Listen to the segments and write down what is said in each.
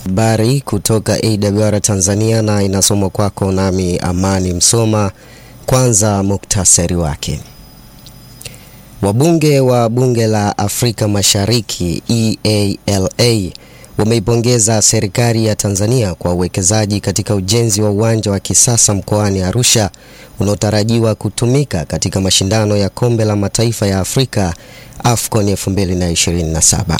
Habari kutoka AWR Tanzania na inasomwa kwako nami Amani Msoma. Kwanza muktasari wake. Wabunge wa Bunge la Afrika Mashariki EALA wameipongeza serikali ya Tanzania kwa uwekezaji katika ujenzi wa uwanja wa kisasa mkoani Arusha unaotarajiwa kutumika katika mashindano ya Kombe la Mataifa ya Afrika AFCON 2027.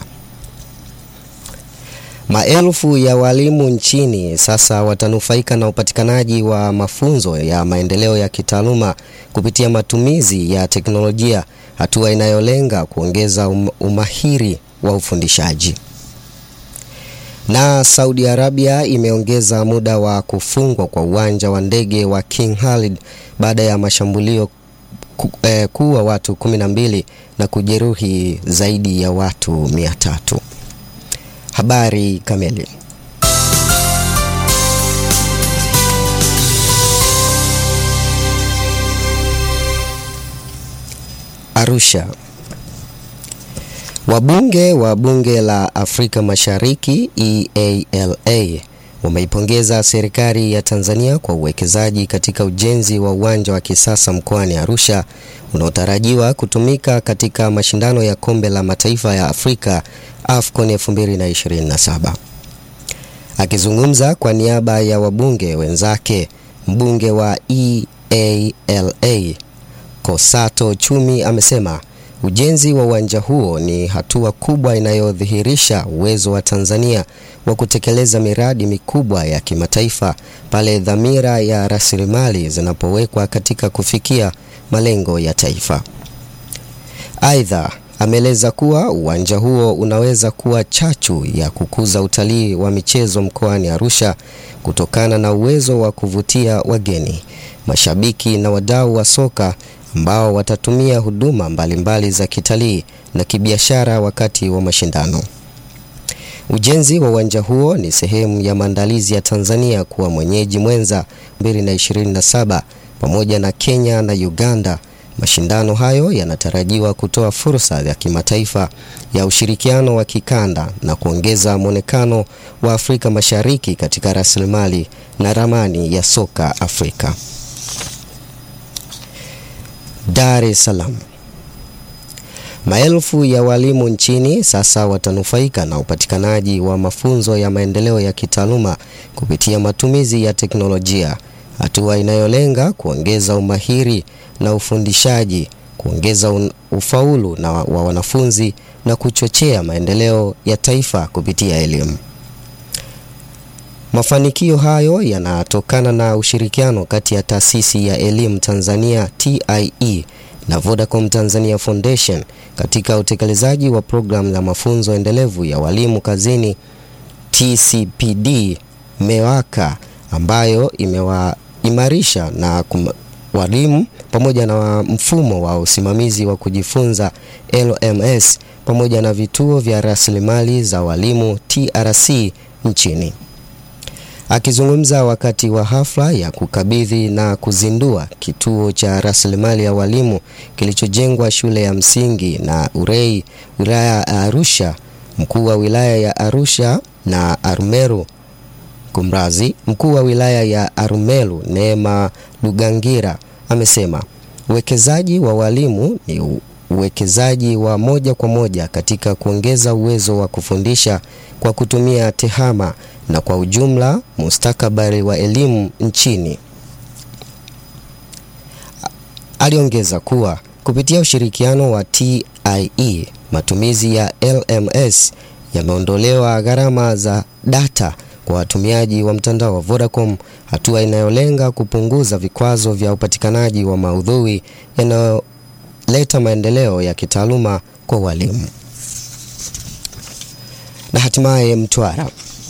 Maelfu ya walimu nchini sasa watanufaika na upatikanaji wa mafunzo ya maendeleo ya kitaaluma kupitia matumizi ya teknolojia, hatua inayolenga kuongeza um, umahiri wa ufundishaji. Na Saudi Arabia imeongeza muda wa kufungwa kwa uwanja wa ndege wa King Khalid baada ya mashambulio ku, eh, kuua watu 12 na kujeruhi zaidi ya watu 300. Habari kamili. Arusha. Wabunge wa Bunge la Afrika Mashariki EALA wameipongeza serikali ya Tanzania kwa uwekezaji katika ujenzi wa uwanja wa kisasa mkoani Arusha unaotarajiwa kutumika katika mashindano ya Kombe la Mataifa ya Afrika AFCON 2027. Akizungumza kwa niaba ya wabunge wenzake, mbunge wa EALA Kosato Chumi amesema ujenzi wa uwanja huo ni hatua kubwa inayodhihirisha uwezo wa Tanzania wa kutekeleza miradi mikubwa ya kimataifa pale dhamira ya rasilimali zinapowekwa katika kufikia malengo ya taifa. Aidha, ameeleza kuwa uwanja huo unaweza kuwa chachu ya kukuza utalii wa michezo mkoani Arusha kutokana na uwezo wa kuvutia wageni, mashabiki na wadau wa soka ambao watatumia huduma mbalimbali mbali za kitalii na kibiashara wakati wa mashindano. Ujenzi wa uwanja huo ni sehemu ya maandalizi ya Tanzania kuwa mwenyeji mwenza 2027 pamoja na Kenya na Uganda. Mashindano hayo yanatarajiwa kutoa fursa ya kimataifa ya ushirikiano wa kikanda na kuongeza mwonekano wa Afrika Mashariki katika rasilimali na ramani ya soka Afrika. Dar es Salaam. Maelfu ya walimu nchini sasa watanufaika na upatikanaji wa mafunzo ya maendeleo ya kitaaluma kupitia matumizi ya teknolojia, hatua inayolenga kuongeza umahiri na ufundishaji, kuongeza ufaulu na wa wanafunzi na kuchochea maendeleo ya taifa kupitia elimu. Mafanikio hayo yanatokana na ushirikiano kati ya Taasisi ya Elimu Tanzania TIE na Vodacom Tanzania Foundation katika utekelezaji wa programu ya mafunzo endelevu ya walimu kazini TCPD MEWAKA ambayo imewaimarisha na walimu pamoja na mfumo wa usimamizi wa kujifunza LMS pamoja na vituo vya rasilimali za walimu TRC nchini. Akizungumza wakati wa hafla ya kukabidhi na kuzindua kituo cha rasilimali ya walimu kilichojengwa shule ya msingi na Urei wilaya ya Arusha, mkuu wa wilaya ya Arusha na Arumeru kumrazi, mkuu wa wilaya ya Arumeru Neema Lugangira amesema uwekezaji wa walimu ni uwekezaji wa moja kwa moja katika kuongeza uwezo wa kufundisha kwa kutumia tehama na kwa ujumla mustakabali wa elimu nchini. Aliongeza kuwa kupitia ushirikiano wa TIE, matumizi ya LMS yameondolewa gharama za data kwa watumiaji wa mtandao wa Vodacom, hatua inayolenga kupunguza vikwazo vya upatikanaji wa maudhui yanayoleta maendeleo ya kitaaluma kwa walimu. Na hatimaye Mtwara.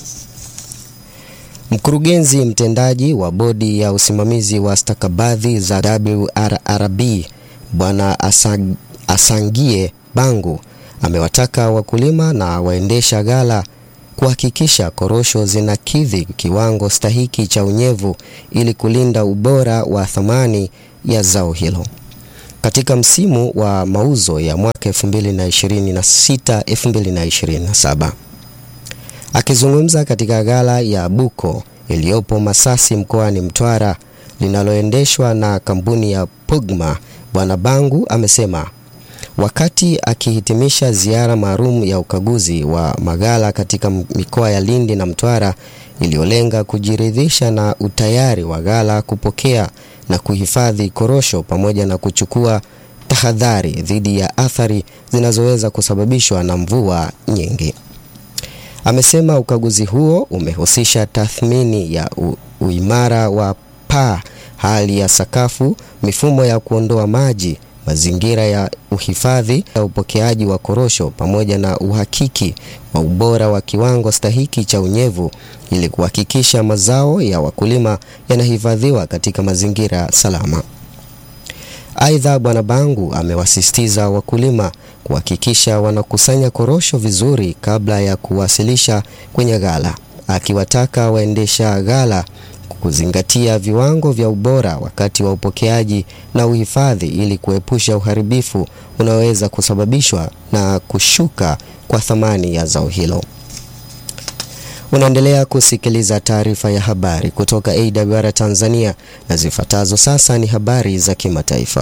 Mkurugenzi mtendaji wa bodi ya usimamizi wa stakabadhi za WRRB Bwana Asang, Asangie Bangu amewataka wakulima na waendesha ghala kuhakikisha korosho zinakidhi kiwango stahiki cha unyevu ili kulinda ubora wa thamani ya zao hilo. Katika msimu wa mauzo ya mwaka 2026-2027. Akizungumza katika ghala ya Buko iliyopo Masasi mkoani Mtwara linaloendeshwa na kampuni ya Pugma, Bwana Bangu amesema wakati akihitimisha ziara maalum ya ukaguzi wa maghala katika mikoa ya Lindi na Mtwara iliyolenga kujiridhisha na utayari wa ghala kupokea na kuhifadhi korosho pamoja na kuchukua tahadhari dhidi ya athari zinazoweza kusababishwa na mvua nyingi. Amesema ukaguzi huo umehusisha tathmini ya u, uimara wa paa, hali ya sakafu, mifumo ya kuondoa maji, mazingira ya uhifadhi na upokeaji wa korosho pamoja na uhakiki wa ubora wa kiwango stahiki cha unyevu ili kuhakikisha mazao ya wakulima yanahifadhiwa katika mazingira salama. Aidha, Bwana Bangu amewasisitiza wakulima kuhakikisha wanakusanya korosho vizuri kabla ya kuwasilisha kwenye ghala, akiwataka waendesha ghala kuzingatia viwango vya ubora wakati wa upokeaji na uhifadhi ili kuepusha uharibifu unaoweza kusababishwa na kushuka kwa thamani ya zao hilo. Unaendelea kusikiliza taarifa ya habari kutoka AWR Tanzania na zifuatazo sasa ni habari za kimataifa.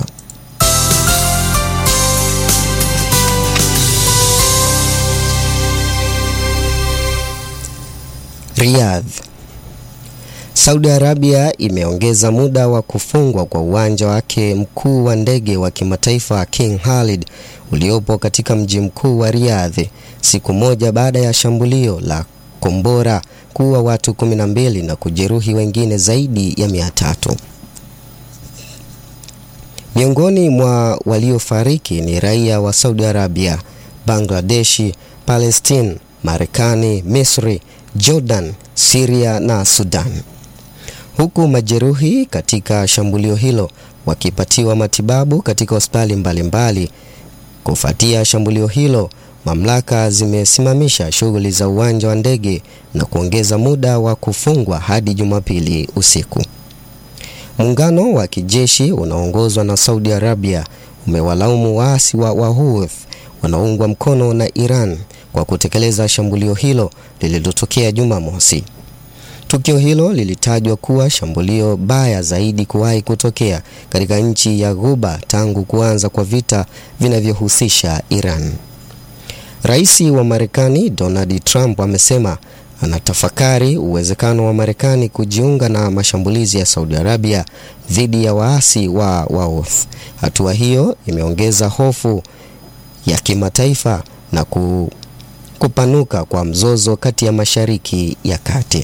Riyadh. Saudi Arabia imeongeza muda wa kufungwa kwa uwanja wake mkuu wa ndege wa kimataifa King Khalid uliopo katika mji mkuu wa Riyadh siku moja baada ya shambulio la kombora kuua watu 12 na kujeruhi wengine zaidi ya mia tatu. Miongoni mwa waliofariki ni raia wa Saudi Arabia, Bangladeshi, Palestine, Marekani, Misri, Jordan, Syria na Sudan. Huku majeruhi katika shambulio hilo wakipatiwa matibabu katika hospitali mbalimbali. Kufuatia shambulio hilo, mamlaka zimesimamisha shughuli za uwanja wa ndege na kuongeza muda wa kufungwa hadi Jumapili usiku. Muungano wa kijeshi unaoongozwa na Saudi Arabia umewalaumu waasi wa Wahouthi wanaoungwa mkono na Iran kwa kutekeleza shambulio hilo lililotokea Jumamosi. Tukio hilo lilitajwa kuwa shambulio baya zaidi kuwahi kutokea katika nchi ya Ghuba tangu kuanza kwa vita vinavyohusisha Iran. Rais wa Marekani Donald Trump amesema anatafakari uwezekano wa Marekani kujiunga na mashambulizi ya Saudi Arabia dhidi ya waasi wa Wahouthi. Hatua hiyo imeongeza hofu ya kimataifa na ku, kupanuka kwa mzozo kati ya Mashariki ya Kati.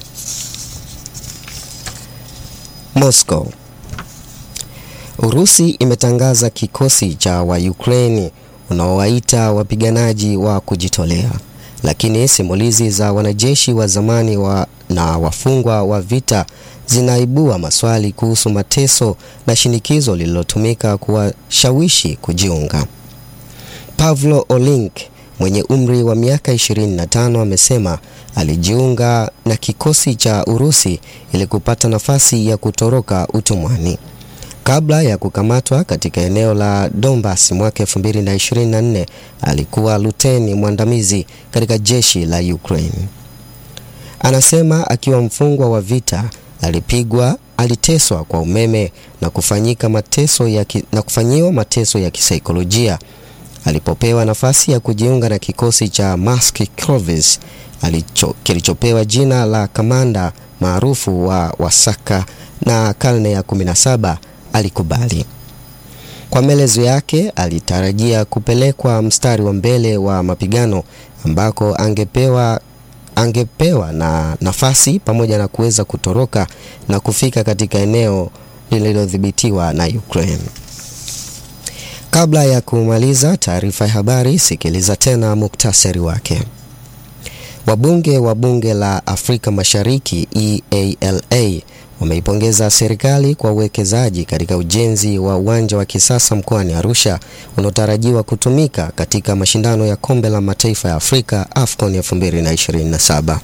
Moscow. Urusi imetangaza kikosi cha wa Ukraine unaowaita wapiganaji wa kujitolea, lakini simulizi za wanajeshi wa zamani wa na wafungwa wa vita zinaibua maswali kuhusu mateso na shinikizo lililotumika kuwashawishi kujiunga. Pavlo Olink mwenye umri wa miaka 25 amesema alijiunga na kikosi cha Urusi ili kupata nafasi ya kutoroka utumwani. Kabla ya kukamatwa katika eneo la Donbas mwaka 2024, alikuwa luteni mwandamizi katika jeshi la Ukraine. Anasema akiwa mfungwa wa vita alipigwa, aliteswa kwa umeme na kufanyika mateso ya ki, na kufanyiwa mateso ya kisaikolojia. Alipopewa nafasi ya kujiunga na kikosi cha Mask Corps kilichopewa jina la kamanda maarufu wa Wasaka na karne ya 17 alikubali. Kwa maelezo yake, alitarajia kupelekwa mstari wa mbele wa mapigano ambako angepewa angepewa na nafasi pamoja na kuweza kutoroka na kufika katika eneo lililodhibitiwa na Ukraine. Kabla ya kumaliza taarifa ya habari, sikiliza tena muktasari wake. Wabunge wa bunge la Afrika Mashariki EALA wameipongeza serikali kwa uwekezaji katika ujenzi wa uwanja wa kisasa mkoani Arusha unaotarajiwa kutumika katika mashindano ya kombe la mataifa ya Afrika AFCON 2027.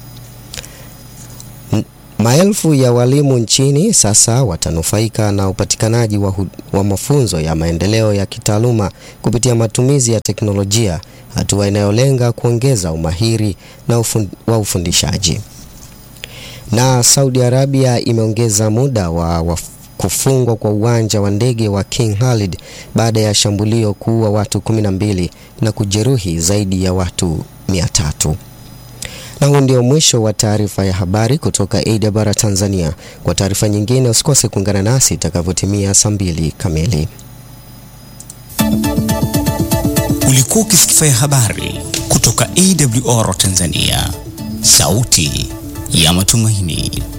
Maelfu ya walimu nchini sasa watanufaika na upatikanaji wa, wa mafunzo ya maendeleo ya kitaaluma kupitia matumizi ya teknolojia hatua inayolenga kuongeza umahiri na ufund, wa ufundishaji. Na Saudi Arabia imeongeza muda wa, wa kufungwa kwa uwanja wa ndege wa King Khalid baada ya shambulio kuua watu 12 na kujeruhi zaidi ya watu 300. Na huu ndio mwisho wa taarifa ya habari kutoka AWR Tanzania. Kwa taarifa nyingine usikose kuungana nasi itakavyotimia saa mbili kamili. Ulikuwa ukisikia habari kutoka AWR Tanzania, sauti ya matumaini.